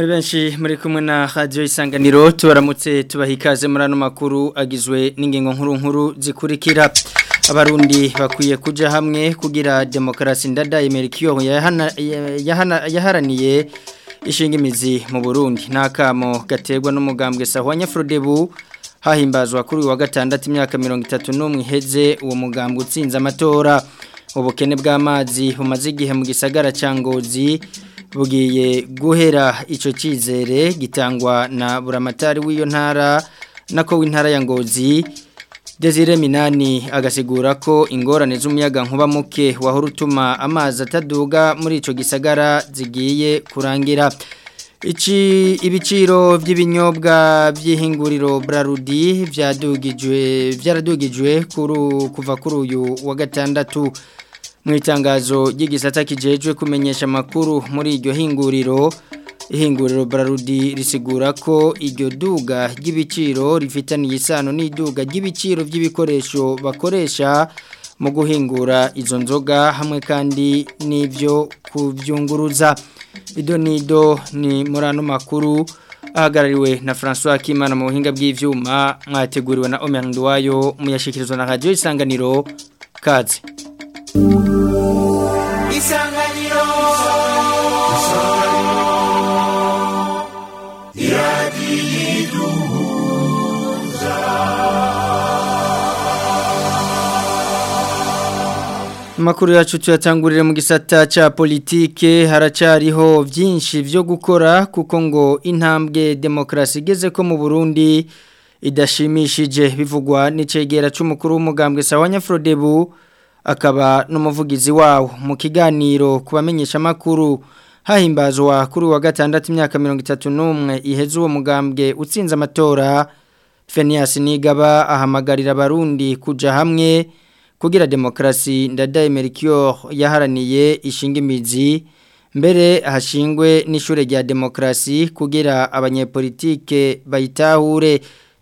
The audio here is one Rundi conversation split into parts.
muri benshi muri kumwe na radio isanganiro tubaramutse tubaha ikaze muri ano makuru agizwe n'ingingo nkuru nkuru zikurikira abarundi bakwiye kuja hamwe kugira demokarasi ndadaye Melchior yaharaniye ishinga imizi mu Burundi nakamo gaterwa n'umugambwe Sahwanya Frodebu hahimbazwa kuri wa gatandatu imyaka 31 iheze uwo mugambwe utsinze amatora ubukene bw'amazi bumaze igihe mu gisagara ca Ngozi bugiye guhera ico cizere gitangwa na buramatari w'iyo ntara nako w'intara ya Ngozi Desire Minani agasigura ko ingorane z'umuyaga nkuba muke wahora utuma amazi ataduga muri ico gisagara zigiye kurangira Ichi ibiciro by'ibinyobwa by'ihinguriro Brarudi vyadugijwe vyaradugijwe kuru kuva kuri uyu wa gatandatu mu itangazo ry'igisata kijejwe kumenyesha makuru muri iryo hinguriro ihinguriro Brarudi risigura ko iryo duga ry'ibiciro rifitaniye isano n'iduga ry'ibiciro by'ibikoresho bakoresha mu guhingura izo nzoga hamwe kandi n'ibyo kubyunguruza ido nido ni muri ano makuru ahagarariwe na François Kimana mu buhinga bw'ivyuma mwateguriwe na Omer Ndwayo muyashikirizwa na Radio Isanganiro kaze Isanganiro Makuru yacu tuyatangurire mu gisata cha politike haracariho byinshi byo gukora kuko ngo intambwe demokrasi igeze ko mu Burundi idashimishije bivugwa n'icegera c'umukuru w'umugambwe Sawanya Frodebu akaba n'umuvugizi wawo mu kiganiro kubamenyesha makuru hahimbazwa kuri wa gatandatu imyaka 31 iheze uwo mugambwe utsinze amatora Fenias Nigaba ahamagarira abarundi kuja hamwe kugira demokrasi ndadaye Melchior yaharaniye ishinga imizi mbere hashingwe n'ishure rya demokrasi kugira abanyepolitike bayitahure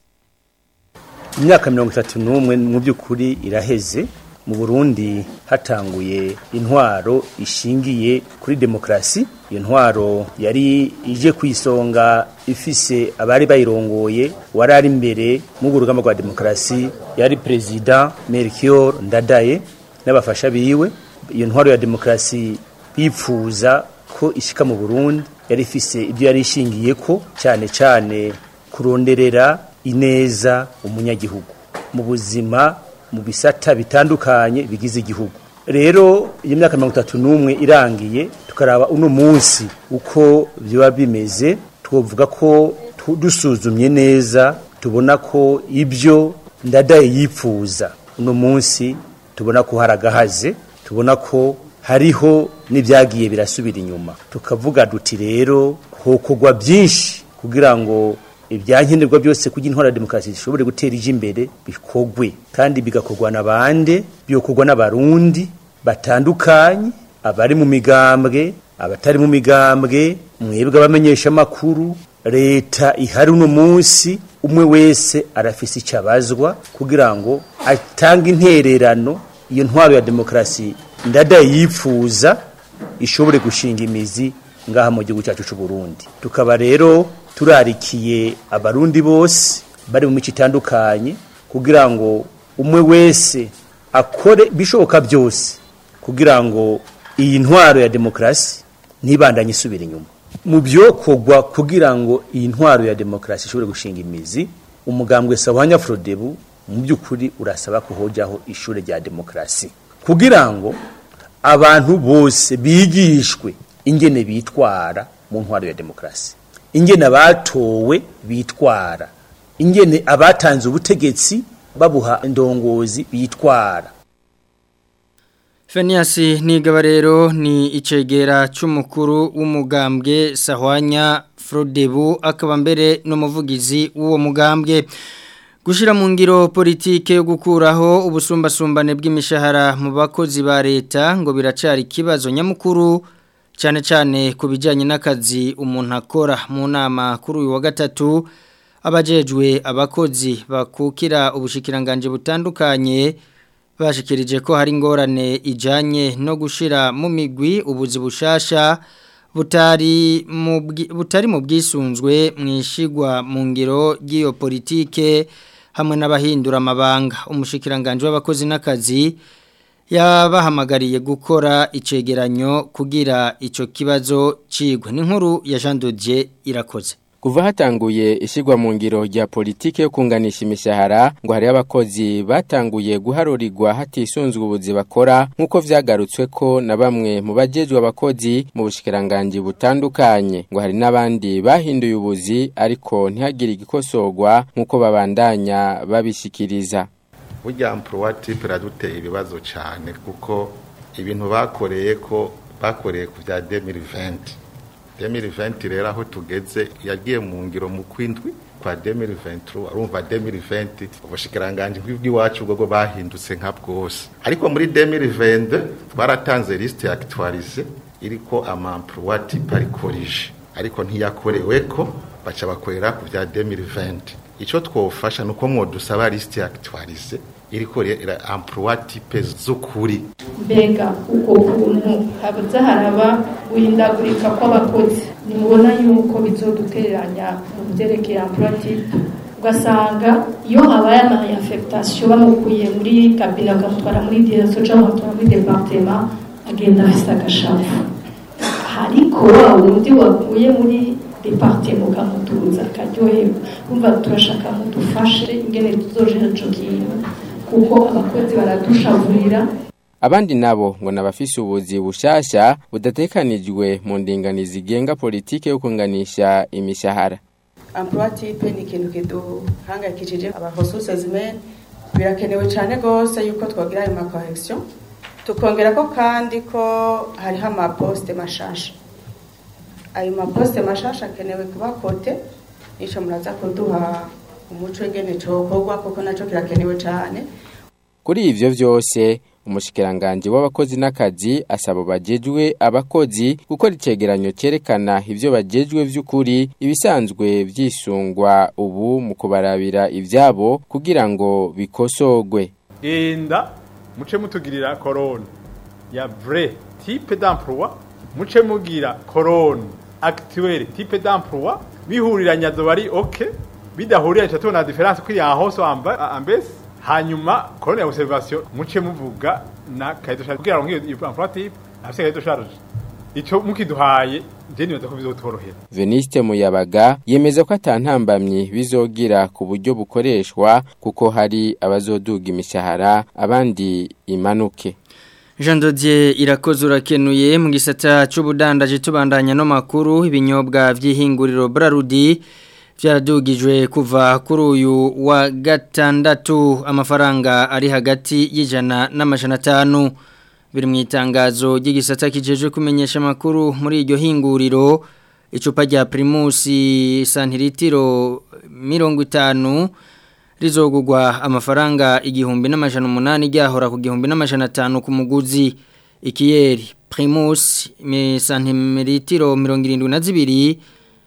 imyaka 31 mu byukuri iraheze mu Burundi hatanguye intwaro ishingiye kuri demokrasi iyo ntwaro yari ije kwisonga ifise abari bayirongoye wari ari imbere mu rugamba rwa demokrasi yari president Melchior Ndadaye n'abafasha biwe iyo ntwaro ya demokrasi bipfuza ko ishika mu Burundi yari ifise ibyo yari ishingiye ko cyane cyane kuronderera ineza umunyagihugu mu buzima mu bisata bitandukanye bigize igihugu rero iyo myaka mirongo itatu n'umwe irangiye tukaraba uno munsi uko biba bimeze twavuga ko dusuzumye neza tubona ko ibyo ndadaye yipfuza uno munsi tubona ko hari agahaze tubona ko hariho n'ibyagiye birasubira inyuma tukavuga duti rero hokogwa byinshi kugira ngo ibyankenerwa byose kugira intwara demokarasi zishobore gutera ije imbere bikogwe kandi bigakorwa n'abande byokorwa n'abarundi batandukanye abari mu migambwe abatari mu migambwe mwebwe abamenyesha makuru leta ihari uno munsi umwe wese arafise icabazwa kugira ngo atange intererano iyo ntwaro ya demokarasi ndadaye yipfuza ishobore gushinga imizi ngaha mu gihugu cyacu cy'u Burundi tukaba rero turarikiye abarundi bose bari mu mico itandukanye kugira ngo umwe wese akore bishoboka byose kugira ngo iyi ntwaro ya demokarasi ntibandanye isubira inyuma mu byokorwa kugira ngo iyi ntwaro ya demokarasi ishobore gushinga imizi umugambwe Sawanya Frodebu mu by'ukuri urasaba ko hojaho ishure rya demokarasi kugira ngo abantu bose bigishwe ingene bitwara mu ntwaro ya demokarasi ingene abatowe bitwara ingene abatanze ubutegetsi babuha indongozi bitwara Fenias nigaba rero ni icegera c'umukuru w'umugambwe Sahwanya Frodebu akaba mbere n'umuvugizi w'uwo mugambwe gushira mu ngiro politike yo gukuraho ubusumbasumbane bw'imishahara mu bakozi ba leta ngo biracari kibazo nyamukuru cyane cyane ku bijyanye n'akazi umuntu akora mu nama kuri uyu wa gatatu abajejwe abakozi bakukira ubushikiranganje butandukanye bashikirije ko hari ingorane ijanye no gushira mu migwi ubuzi bushasha butari mu bwi- butari mu bwisunzwe mwishigwa mu ngiro ry'iyo politike hamwe n'abahindura amabanga umushikiranganje w'abakozi n'akazi yabahamagariye gukora icegeranyo kugira ico kibazo cigwe n'inkuru ya Jean Dodier irakoze Kuva hatanguye ishigwa mu ngiro rya politike yo kunganisha imishahara ngo hari abakozi batanguye guharurirwa hatisunzwe ubuzi bakora nkuko vyagarutswe ko na bamwe mu bajejwe abakozi mu bushikiranganje butandukanye ngo hari n'abandi bahinduye ubuzi ariko ntihagire igikosorwa nkuko babandanya babishikiriza burya emploi type iraduteye ibibazo cyane kuko ibintu bakoreye ko bakoreye ku bya 2020 2020 rero aho tugeze yagiye mu ngiro mu kwindwi kwa 2023 urumva 2020 ubushikiranganje bw'iwacu bwo bahindutse nka bwose ariko muri 2020 twaratanze liste actualisée iriko ama emploi type ari corrige ariko ntiyakorewe ko baca bakorera ku bya 2020 icyo twofasha ni uko mwodusaba lisite actualisée iriko rera emploi type z'ukuri mbega uko kuntu habuze haraba guhindagurika kw'abakozi nimubona yuko bizodutereranya mu byerekeye emploi type ugasanga iyo habaye ama affectation bamukuye muri kabine bakamutwara muri direction cyangwa bakamutwara muri departement agenda afise agashavu ariko wa wundi wakuye muri departement ukamutuza akaryoherwa umva turashaka mudufashe ingene tuzojera ico kintu kuko abakozi baradushavurira Abandi nabo ngo nabafise ubuzi bushasha budatekanijwe mu ndinganizi igenga politike yo kunganisha imishahara. emploi type ni ikintu kiduhangayikishije abahosuse zimene birakenewe cyane rwose yuko twagira ayo makorekisiyo tukongera ko kandi ko hariho amaposite mashasha ayo maposite mashasha akenewe kuba kote nico muraza kuduha umuco ingene cokorwa kuko naco kirakenewe cyane Kuri ivyo vyose umushikiranganje w'abakozi n'akazi asaba bajejwe abakozi gukora icegeranyo cerekana ivyo bajejwe vy'ukuri ibisanzwe vyisungwa ubu mu kubarabira ivyabo kugira ngo bikosogwe. genda muce mutugirira korone ya vrai type d'emploi muce mugira korone actuelle type d'emploi bihuriranya zo bari ok bidahurira cyo tubona difference kuri ya hose amba ambese hanyuma korone ya observation muce muvuga na kaito charge kugira ngo iyo emploi type afise kaito charge ico mukiduhaye je nibaza ko bizotorohera Veniste Muyabaga yemeza ko atantambamye bizogira ku buryo bukoreshwa kuko hari abazoduga imishahara abandi imanuke. Jean Dodier irakoze urakenuye mu gisata c'ubudandaje tubandanya no makuru ibinyobwa vy'ihinguriro Brarudi vyaradugijwe kuva kuri uyu wa gatandatu amafaranga ari hagati y'ijana n'amajana atanu biri mu itangazo ry'igisata kijeje kumenyesha amakuru muri iryo hinguriro icupa rya Primus santiritiro mirongo itanu rizogugwa amafaranga igihumbi n'amajana umunani ryahora ku gihumbi n'amajana atanu ku muguzi ikiyeri Primus santiritiro mirongo irindwi na zibiri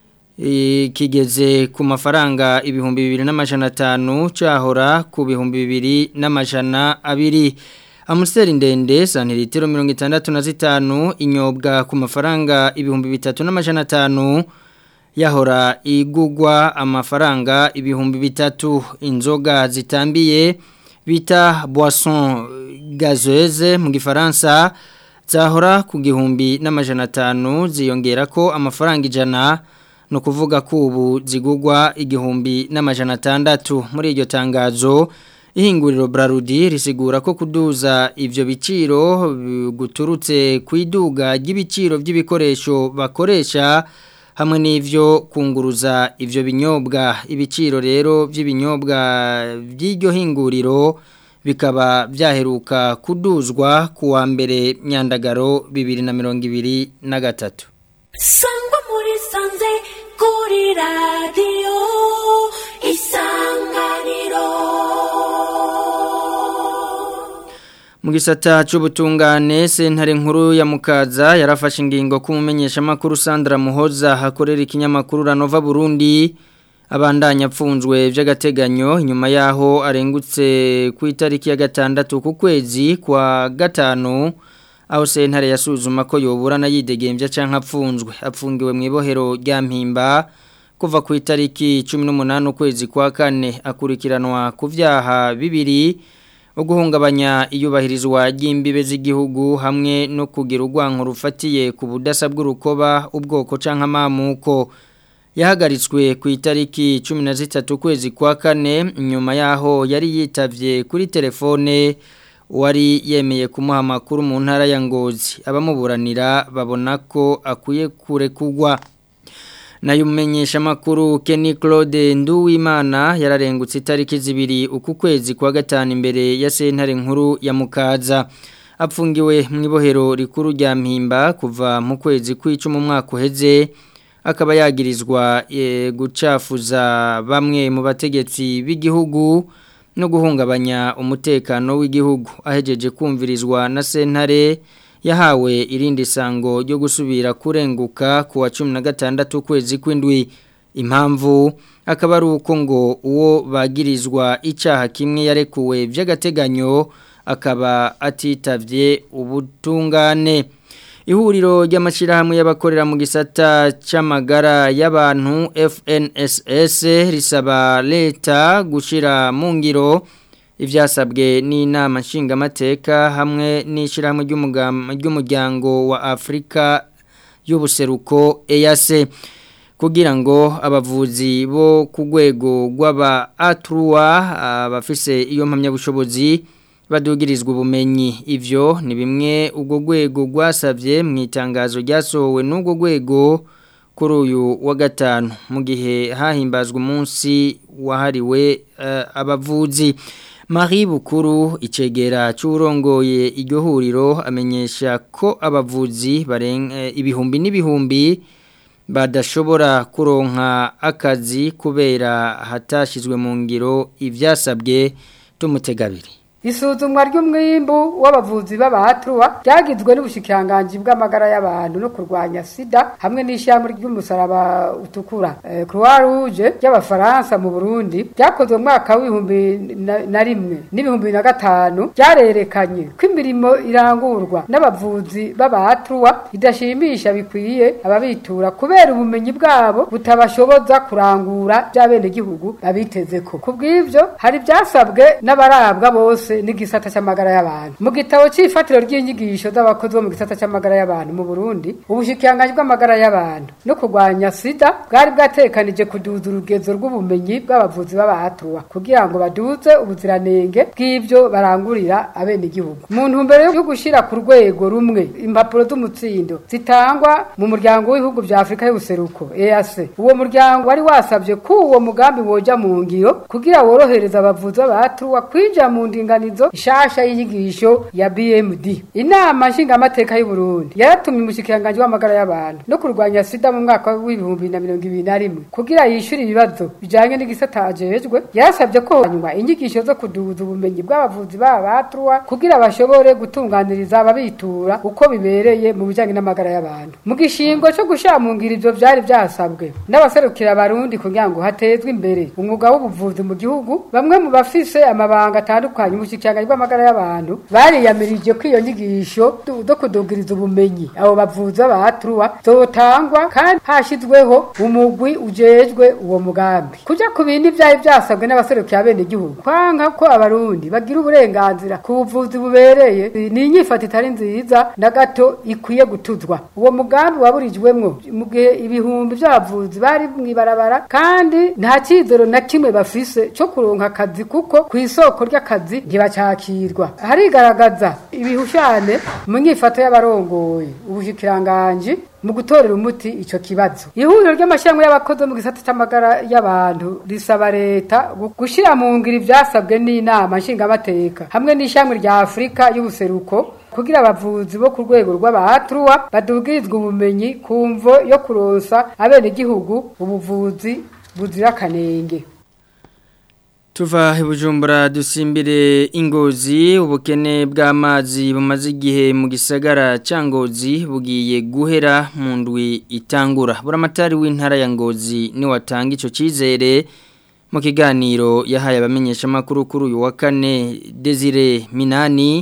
kigeze ku mafaranga ibihumbi bibiri n'amajana atanu cyahora ku bihumbi bibiri n'amajana abiri amusiteri ndende santiritiro mirongo itandatu na zitanu inyobwa ku mafaranga ibihumbi bitatu n'amajana atanu yahora igugwa amafaranga ibihumbi bitatu inzoga zitambiye bita boisson gazeuse mu gifaransa zahora ku gihumbi n'amajana atanu ziyongera ko amafaranga ijana no kuvuga ko ubu zigugwa igihumbi n'amajana atandatu muri iryo tangazo ihinguriro Brarudi risigura ko kuduza ivyo biciro guturutse kwiduga ry'ibiciro by'ibikoresho bakoresha hamwe n'ivyo kunguruza ivyo binyobwa ibiciro rero by'ibinyobwa by'iryo hinguriro bikaba byaheruka kuduzwa kuwa mbere myandagaro 2023 Sangwa muri sanze kuri radio isanganiro mu gisata cy'ubutungane sentare nkuru ya mukaza yarafashe ingingo kumumenyesha makuru Sandra Muhoza hakorera ikinyamakuru Ranova Burundi abandanya apfunzwe by'agateganyo nyuma yaho arengutse ku itariki ya gatandatu ku kwezi kwa gatanu aho sentare yasuzuma ko yoburana yidegembya canke apfunzwe apfungiwe mu ibohero rya mpimba kuva ku itariki 18 ukwezi kwa kane akurikiranwa ku vyaha bibiri uguhungabanya iyubahirizwa ry'imbibe z'igihugu hamwe no kugira urwanko rufatiye ku budasa bw'urukoba ubwoko canke amamuko yahagaritswe ku itariki 13 ukwezi kwa kane nyuma yaho yari yitavye kuri telefone wari yemeye kumuha amakuru mu ntara ya ngozi abamuburanira babona ko akwiye kurekugwa nayo umenyesha makuru Kenny Claude Nduwimana yararengutse itariki zibiri uku kwezi kwa gatanu imbere ya sentare nkuru ya Mukaza apfungiwe mu ibohero rikuru rya Mpimba kuva mu kwezi kw'icumi umwaka uheze akaba yagirizwa e, gucafuza bamwe mu bategetsi b'igihugu no guhungabanya umutekano w'igihugu ahejeje kumvirizwa na sentare yahawe irindi sango ryo gusubira kurenguka ku wa cumi na gatandatu ukwezi kw'indwi impamvu akaba ari uko ngo uwo bagirizwa icyaha kimwe yarekuwe by'agateganyo akaba atitavye ubutungane ihuriro ry'amashyirahamwe y'abakorera mu gisata cy'amagara y'abantu FNSS risaba leta gushyira mu ngiro ibyasabwe n'inama nshingamateka hamwe n'ishyirahamwe ry'umuryango wa afurika y'ubuseruko eyase kugira ngo abavuzi bo ku rwego rw'aba aturuwa abafise iyo mpamyabushobozi badugirizwa ubumenyi ivyo ni bimwe ubwo rwego rwasabye mu itangazo ryasohowe n'ubwo rwego kuri uyu wa gatanu mu gihe hahimbazwa umunsi wahariwe uh, abavuzi Marie Bukuru icegera cy'urongoye iryo huriro amenyesha ko abavuzi barenga ibihumbi n'ibihumbi badashobora kuronka akazi kubera hatashizwe mu ngiro ivyasabwe tumutegabiri Isuzumwa ry'umwimbu w'abavuzi b'abahatruwa ryagizwe n'ubushikiranganje bw'amagara y'abantu no kurwanya sida hamwe n'ishyamba ry'umusaraba utukura eh, Croix Rouge y'abafaransa mu Burundi ryakozwe mu mwaka w'ibihumbi na rimwe n'ibihumbi na gatanu ryarerekanye ko imirimo irangurwa n'abavuzi b'abahatruwa idashimisha bikwiye ababitura kubera ubumenyi bwabo butabashoboza kurangura by'abene gihugu babitezeko kubw'ivyo hari byasabwe n'abarabwa bose n'igisata cy'amagara y'abantu mu gitabo cy'ifatiro ry'inyigisho z'abakozi bo mu gisata cy'amagara y'abantu mu Burundi ubushikiranganje bw'amagara y'abantu no kurwanya sida bwari bwatekanije kuduza urugezo rw'ubumenyi bw'abavuzi b'abahatuwa kugira ngo baduze ubuziranenge bw'ivyo barangurira abene igihugu mu ntumbero yo gushira ku rwego rumwe impapuro z'umutsindo zitangwa mu muryango w'ibihugu vya Afrika y'ubuseruko EAC uwo muryango wari wasabye ko uwo mugambi woja mu ngiro kugira worohereza abavuzi b'abahatuwa kwija mu ndingano inyunganizo ishasha y'inyigisho ya BMD inama nshingamateka y'u Burundi yaratumye umushikiranganje w'amagara y'abantu no kurwanya sida mu mwaka w'ibihumbi na mirongo ibiri na rimwe kugira yishyure ibibazo bijanye n'igisata ajejwe yarasabye ko hanyuma inyigisho zo kuduza ubumenyi bw'abavuzi b'abatruwa kugira bashobore gutunganiriza ababitura uko bibereye mu bijanye n'amagara y'abantu mu gishingo cyo gushamungira ivyo vyari vyasabwe n'abaserukira abarundi kugira ngo hatezwe imbere umwuga w'ubuvuzi mu gihugu bamwe mu bafise amabanga atandukanye ubushikiranganje bw'amagara y'abantu bariyamirije ko iyo nyigisho zo kudugiriza ubumenyi abo bavuza batruwa zotangwa kandi hashizweho umugwi ujejwe uwo mugambi kuja ku bindi vyari vyasabwe n'abaserukira bene igihugu kwanka ko abarundi bagira uburenganzira ku buvuzi bubereye ni inyifata itari nziza na gato ikwiye gutuzwa uwo mugambi waburijwemwo mu gihe ibihumbi vy'abavuzi bari mwibarabara kandi nta cizero na kimwe bafise co kuronka akazi kuko ku isoko ry'akazi ntibacakirwa harigaragaza ibihushane mu nyifato y'abarongoye ubushikiranganje mu gutorera umuti ico kibazo ihuriro ry'amashyirahamwe y'abakozi mu gisata c'amagara y'abantu risaba leta gushira mu ngiro ivyasabwe n'inama nshingamateka hamwe n'ishyirahamwe rya afurika y'ubuseruko kugira abavuzi bo ku rwego rw'abahatruwa badugirizwa ubumenyi ku mvo yo kuronsa abenegihugu ubuvuzi buzira akanenge Tuva ibujumbura dusimbire ingozi ubukene bw'amazi bumaze igihe mu gisagara cyangozi bugiye guhera mu ndwi itangura buramatari w'intara ya ngozi ni watanga ico cizere mu kiganiro yahaye abamenyesha makuru kuri uyu wa kane Desire Minani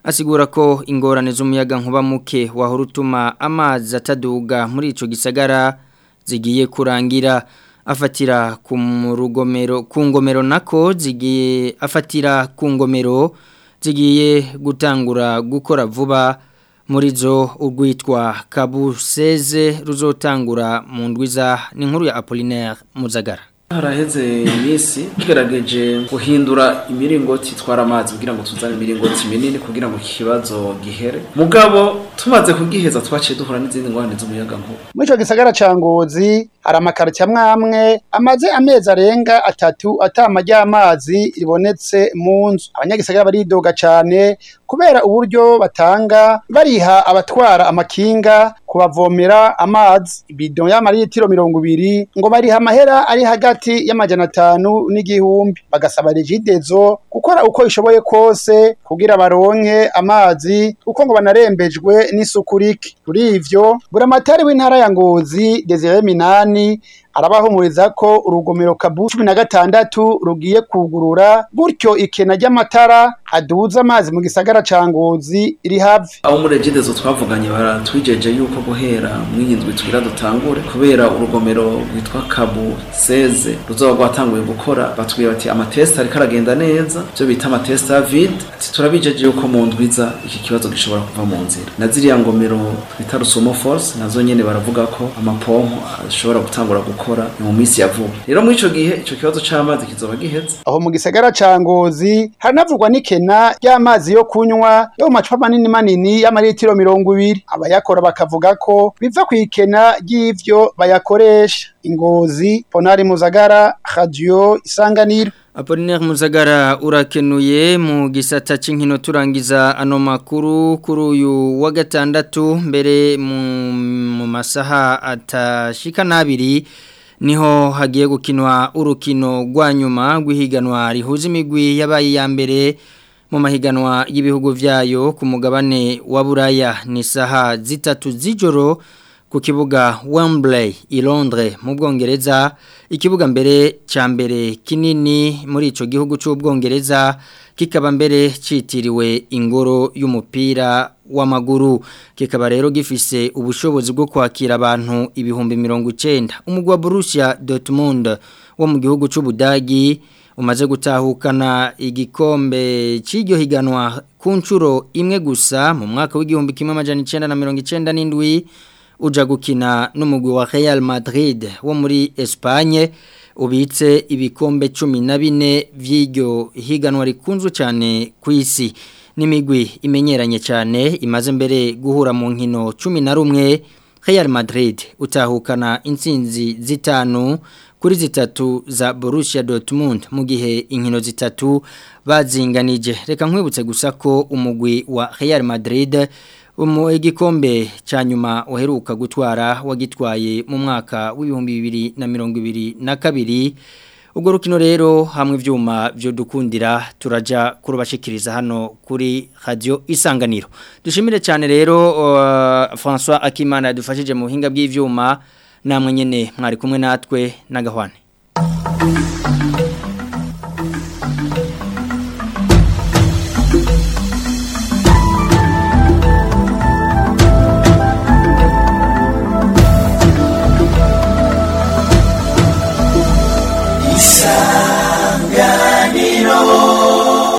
asigura ko ingorane z'umuyaga nkuba muke wahora utuma amazi ataduga muri ico gisagara zigiye kurangira afatira ku rugomero ku ngomero nako zigiye afatira ku ngomero zigiye gutangura gukora vuba muri zo urwitwa kabuseze ruzotangura mu ndwiza ni nkuru ya Apollinaire Muzagara haraheze iminsi tugerageje guhindura imiringoti itwara amazi kugira ngo tuzane imiringoti minini kugira ngo iki kibazo gihere mugabo tumaze kugiheza twaciye duhura n'izindi ngorane z'umuyaga nkuba muri ico gisagara ca ngozi hari amakarita amwe amaze amezi arenga atatu atama ry'amazi ribonetse mu nzu abanyagisagara baridoga cane kubera uburyo batanga bariha abatwara amakinga kubavomera amazi ibido y'amaritiro mirongo ibiri ngo bariha amahera ari hagati y'amajana atanu n'igihumbi bagasaba regidezo gukora uko ishoboye kose kugira baronke amazi kuko ngo banarembejwe n'isuku rike kuri ivyo buramatari w'intara ya ngozi desire minani arabahumuriza ko urugomero kabu cumi na gatandatu rugiye kugurura gutyo ikena ry'amatara aduza amazi mu gisagara ca ngozi iri hafi abo muri regidezo twavuganye baratwijeje yuko guhera mw'iyi ndwi tugira dutangure kubera urugomero rwitwa kabu seze ruzoba rwatanguye gukora batubwira bati amatesita ariko aragenda neza byo bita amatesita ya vide ati turabijeje yuko mu ndwiza iki kibazo gishobora kuva mu nzira na ziriya ngomero twita rusumo force nazo nyene baravuga ko amapompo ashobora gutangura gukora mu minsi ya vuba rero muri ico gihe ico kibazo c'amazi kizoba giheze aho mu gisagara ca ngozi haranavugwa n'ikena ry'amazi yo kunywa yo mu macupa manini manini y'amaritiro mirongo ibiri abayakora bakavuga ko biva ku ikena ry'ivyo bayakoresha ingozi ponari muzagara radio isanganiro Apollinaire Muzagara urakenuye mu gisata c'inkino turangiza ano makuru kuri uyu wa gatandatu mbere mu, mu masaha atashika nabiri niho hagiye gukinwa urukino rwa nyuma rw'ihiganwa rihuza imigwi yabaye ya mbere mu mahiganwa y'ibihugu vyayo ku mugabane wa Buraya ni saha zitatu z'ijoro ku kibuga Wembley i Londres mu Bwongereza ikibuga mbere ca mbere kinini muri ico gihugu c'ubwongereza kikaba mbere citiriwe ingoro y'umupira w'amaguru kikaba rero gifise ubushobozi bwo kwakira abantu ibihumbi 90 umugwi wa Borussia Dortmund wo mu gihugu c'ubudagi umaze gutahukana igikombe c'iryo higanwa ku ncuro imwe gusa mu mwaka w'igihumbi kimwe amajana 1997 uja gukina n'umugwi wa Real Madrid wo muri Espagne ubitse ibikombe 14 vy'iryo higanwa rikunzwe cyane ku isi n'imigwi imenyeranye cyane imaze mbere guhura mu nkino 11 Real Madrid utahukana intsinzi zitanu kuri zitatu za Borussia Dortmund mu gihe inkino zitatu bazinganije reka nkwibutse gusa ko umugwi wa Real Madrid umu igikombe cha nyuma uheruka gutwara wagitwaye mu mwaka w'ibihumbi bibiri na mirongo ibiri na kabiri ubwo rukino rero hamwe ivyuma byo dukundira turaja kurubashikiriza hano kuri radio isanganiro dushimire cyane rero uh, François Akimana yadufashije mu buhinga bw'ivyuma namwe nyene mwari kumwe natwe nagahwane Isa